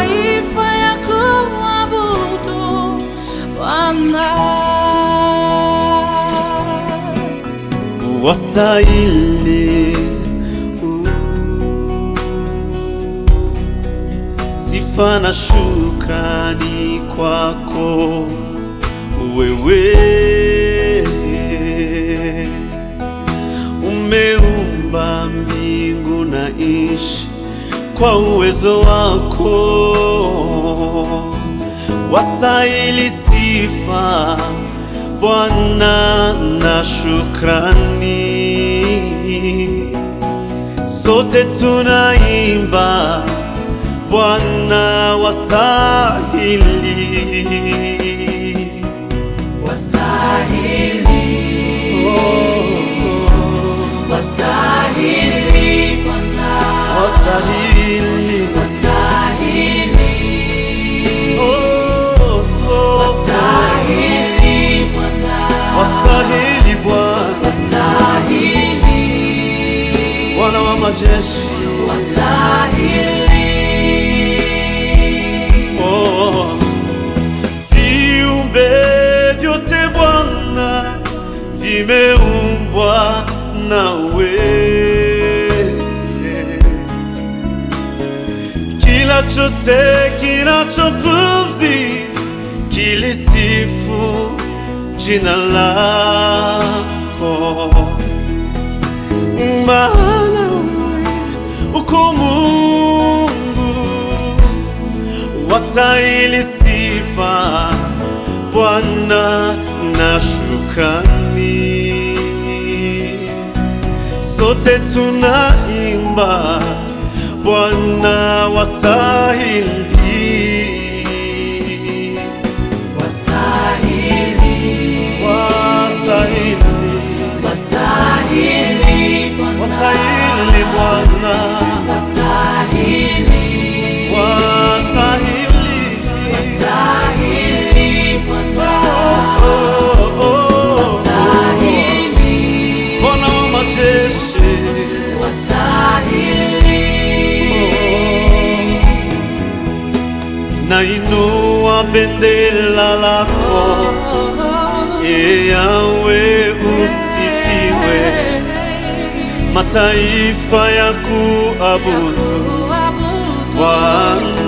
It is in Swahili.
mataifa ya kuabudu Bwana. wastahili uh, sifa na shukrani kwako wewe umeumba mbingu na nchi kwa uwezo wako wastahili sifa Bwana na shukrani, sote tunaimba Bwana wastahili. Wastahili Bwana, Wastahili. wastahili, Oh, oh. wastahili Bwana, Wastahili Bwana, wastahili, Bwana wa majeshi. wastahili. Oh. Viumbe vyote Bwana vimeumbwa nawe, kila chote kinachopumzi kilisifu jina lako, maana wewe uko Mungu wastahili sifa Bwana na shukrani, sote tunaimba Bwana wastahili. Wastahili, Wastahili, wastahili Bwana, wastahili Bwana, wastahili, wastahili. wastahili Bwana, Oh, oh, oh. wastahili, Bwana wa majeshi wastahili. nainua bendera lako e Yawe usifiwe, mataifa ya kuabudu Bwana